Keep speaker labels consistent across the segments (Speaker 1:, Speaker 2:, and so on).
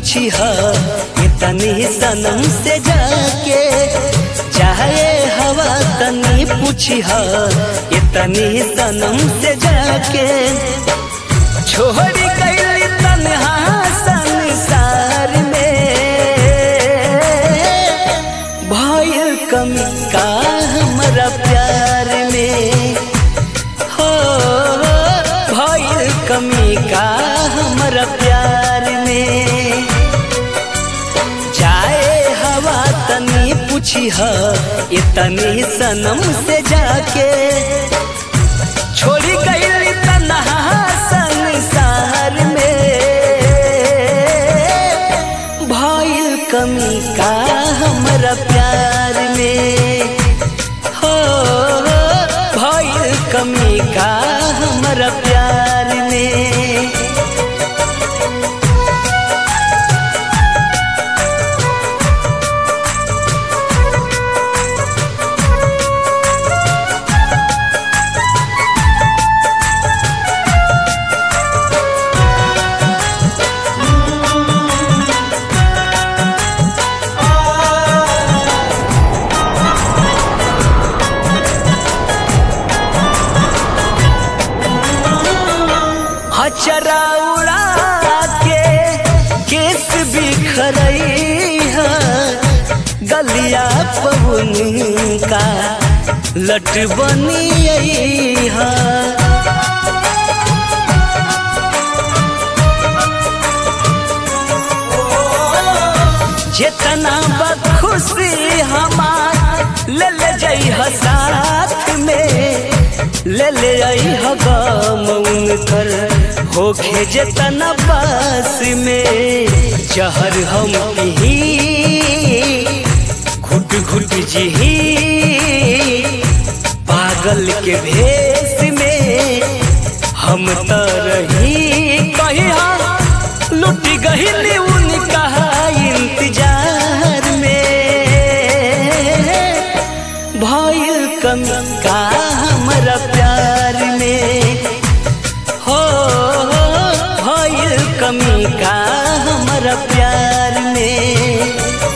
Speaker 1: पूछी ह इतनी सनम से जाके चाहे हवा तनी पूछी ह इतनी सनम से जाके छोड़ी गई तन्हा संसार में भयल कमी का हमरा प्यार में हो भयल कमी का हमरा प्यार में जाए हवा तनी पूछी ह इतनी सनम से जाके छोड़ी गई तन्हा संसार में भइल कमी का हमरा प्यार में हो भइल कमी का हमरा प्यार में हचरा उड़ा के केस बिखरई है गलिया पवन का लट बनियई है जितना बखुशी हमार ले ले जई ह साथ में ले ले आई ह गम उनकर होखे जितना पास में जहर हम ही घुट घुट जी पागल के भेष में हम त रही कहिया लुट गही उनका इंतजार में भइल कमी का हमरा प्यार में हो भइल कमी का हमरा प्यार में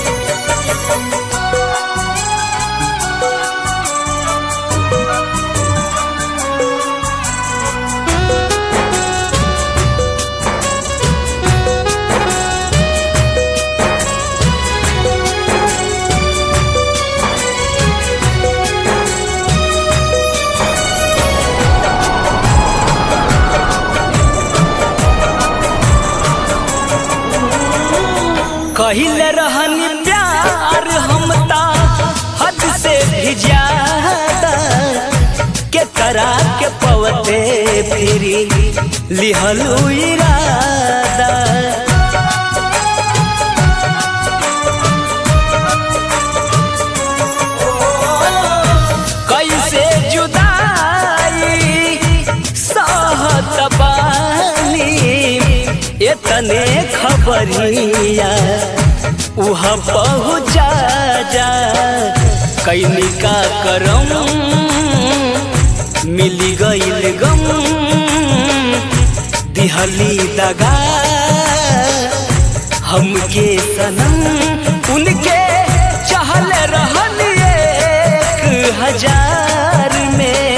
Speaker 1: कहिले रहनी प्यार हम ता हद से भी ज्यादा के करा के पवते फिरी लिहलू इरादा कैसे जुदाई सहत बानी इतने खबरिया उहाँ पहुँचा जा कैनी का करम मिली गईल गम दिहली दगा हमके सनम उनके चहल रहन एक हजार में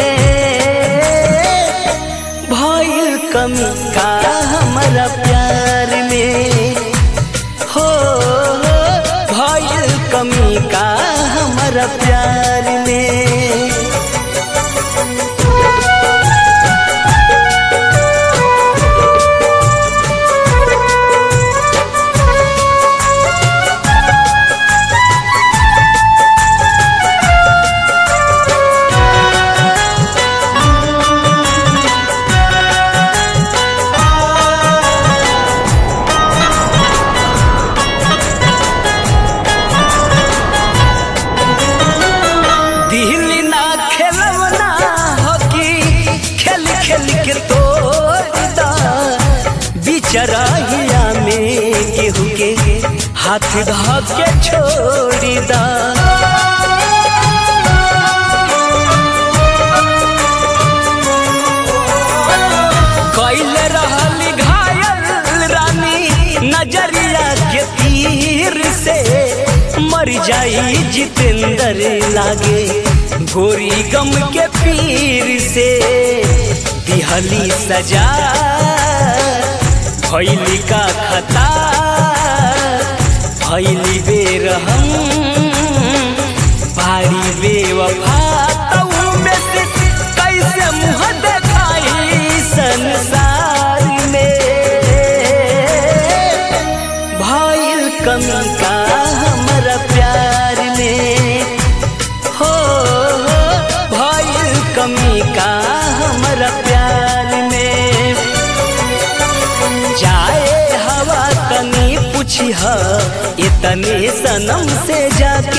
Speaker 1: भइल कमी का हमरा प्यार में हो भइल कमी का हमरा प्यार में दिल ना खेलवना हकी खेल खेल के तोड़दा बिचराहिया में केहू के हाथ धा के छोड़ी दा कैल रहल घायल रानी नजरिया जाई जितेंद्र लागे गोरी गम के पीर से दिहली सजा भैली का खता भैली बेर हम भारी बेवफा तऊ में से कैसे मुँह देखाई संसार में भइल कमी का हमरा प्यार में हो हो भइल कमी का हमरा प्यार में जाए हवा तनी पूछी इतने सनम से जा